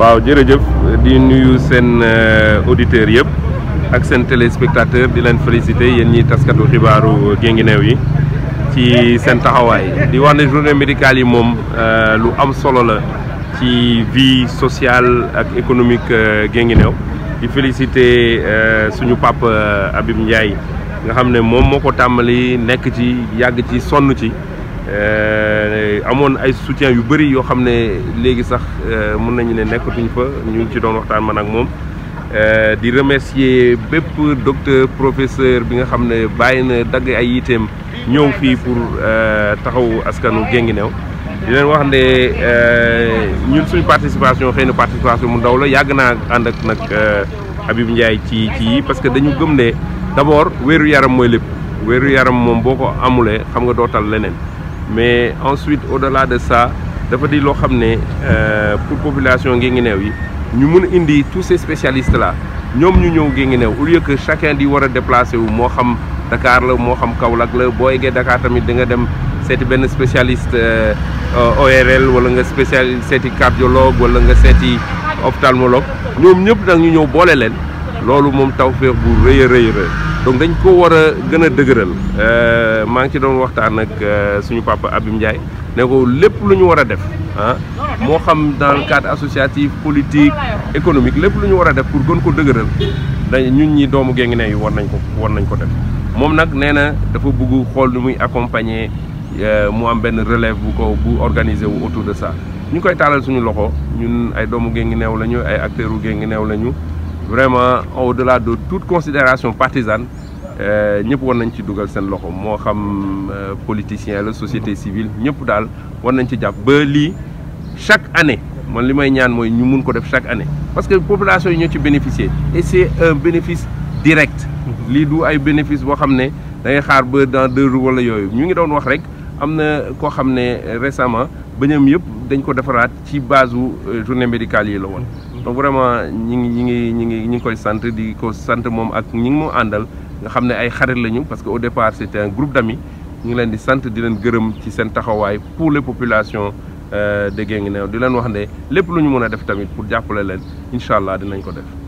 waaw jërëjëf di nuyu seen auditeurs yëpp ak seen téléspectateur di leen féliciter yéen ñi taskatu xibaaru Guinguinéo yi ci seen taxawaay di wax ne journée médicale yi moom lu am solo la ci vie sociale ak économique Guinguinéo di féliciter suñu papa Habib Ndiaye nga xam ne moom moo ko tàmbali nekk ci yàgg ci sonn ci amoon ay soutien yu bëri yoo xam ne léegi sax mën nañu ne nekkatuñ fa ñu ngi ci doon waxtaan man ak moom di remercier bépp docteur professeur bi nga xam ne bàyyi na dagg ay yiteem ñëw fii pour taxawu askanu Guinguinéo di leen wax ne ñun suñu participation xëy na participation mu ndaw la yàgg naa ànd ak nag Habib Ndiaye ci ci yi parce que dañu gëm ne d'abord wéeru yaram mooy lépp wéeru yaram moom boo ko amulee xam nga dootal leneen mais ensuite au-delà de ça dafa di loo xam ne pour population Guinguinéo yi ñu mën a indi tous ces spécialistes là ñoom ñu ñëw Guinguinéo au lieu que chacun di war a déplacer wu moo xam Dakar la moo xam Kaolack la boo eggee Dakar tamit di nga dem seeti benn spécialiste ORL wala nga spécial seeti cardiologue wala nga seeti ophtalmologue ñoom ñëpp nag ñu ñëw boole leen loolu moom tawfeex bu rëy a rëy donc dañ ko war a gën a dëgëral maa ngi ci doon waxtaan ak suñu papa Habib Ndiaye ne ko lépp lu ñu war a def ah moo xam dans le cadre associatif politique économique lépp lu ñu war a def pour gën ko dëgëral dañ ñun ñi doomu Guinguinéo yi war nañ ko war nañ ko def moom nag nee na dafa bëgg xool ni muy accompagner mu am benn relève bu ko bu organisé wu autour de ça ñu koy taalal suñu loxo ñun ay doomu Guinguinéo lañu ay acteurs u Guinguinéo lañu vraiment au-delà de toute considération partisane ñëpp war nañ ci dugal seen loxo moo xam politicien la société civile ñëpp daal war nañ ci jàpp ba lii chaque année man li may ñaan mooy ñu mun ko def chaque année parce que population yi ñoo ci bénéficier et c'est un bénéfice direct lii du ay bénéfice boo xam ne da ngay xaar ba dans deux jours wala yooyu ñu ngi doon wax rek am na koo xam ne récemment bëñam yëpp dañ ko defaraat ci base u journée médicale yi la woon donc vraiment ñi ngi ñi ngi ñi ngi ñi ngi koy sant di ko sant moom ak ñi ngi moo àndal nga xam ne ay xarit lañu parce que au départ c'était un groupe d'amis ñu ngi leen di sant di leen gërëm ci seen taxawaay pour les populations de Guinguinéo di leen wax ne lépp lu ñu mën a def tamit pour jàppale leen incha allah dinañ ko def